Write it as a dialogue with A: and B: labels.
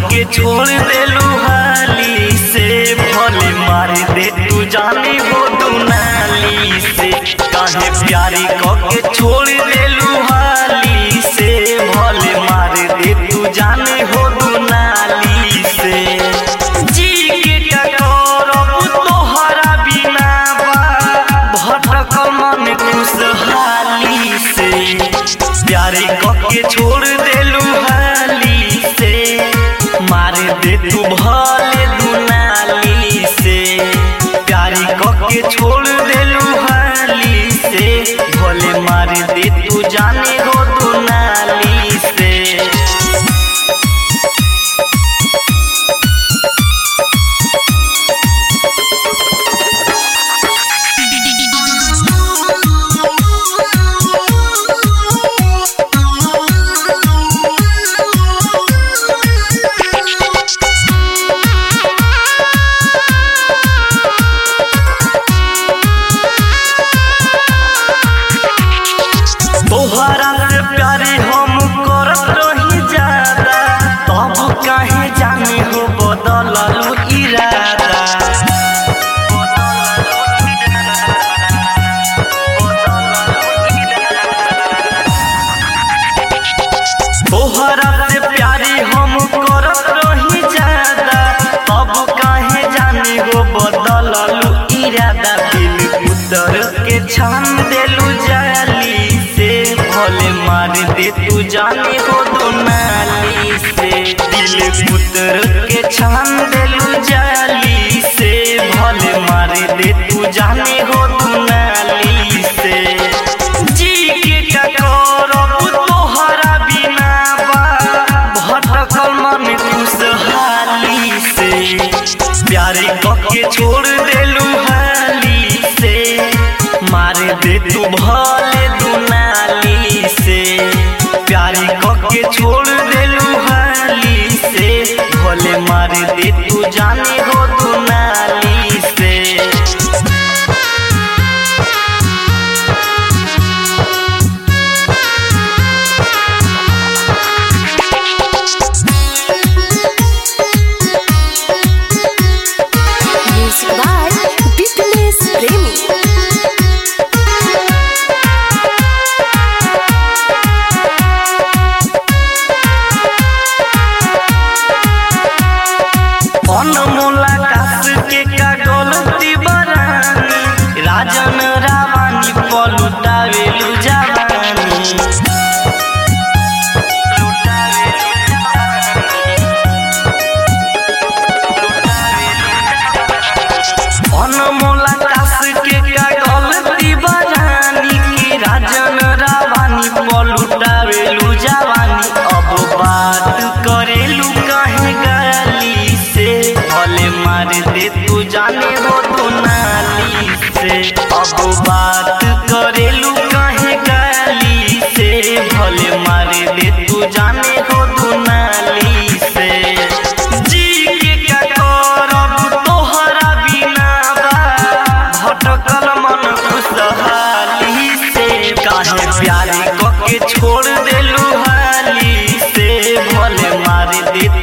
A: के छोड़ देलू हाली से भले मार दे तू जानी हो दुनाली से काहे प्यारी क के छोड़ देलू हाली से भले मार दे तू जानी हो दुनाली से जी के टकोरब तोहरा बिना बा भटकल मन खुशहाली से प्यारे के छोड़ देलू हाली से मार दे तू भले दुनाली से प्यारी के छोड़ देलू हाली से भले मार दे तू जाने हो दुनाली से तोहरा से प्यारे हम करत रही ज्यादा तब काहे जाने हो बदललू इरादा तोहरा से प्यारे हम करत रही ज्यादा तब काहे जाने हो बदललू इरादा दिल उतर के छान देलू जाली से भले मार दे तू जाने हो दुनाली से दिल उतर के छान देलू जाली से भले मार दे तू जाने हो दुनाली से जी के का करब तोहरा बिना बा भटकल मन खुशहाली से प्यारे के छोड़ देलू हाली से मार दे तू भले दुनाली से प्यारे के छोड़ देलू हाली से भले मार दे तू जाने हो दुनाली से
B: Music by Fitness Premi.
A: अनमोला कास के का गलती बरानी राजन रावानी पलुटावेलु जवानी अनमोला कास के का गलती बरानी की राजन रावानी पलुटावेलु जवानी अब बात करेलू कहे गाली से भले मार दे तू जाने हो तू नाली से अब बात करेलू कहे गाली से भले मार दे तू जाने हो तू नाली से जी के का करब तोहरा बिना बा भटकल मन खुशहाली से काहे प्यारे क के छोड़ देलू हाली से भले मार दे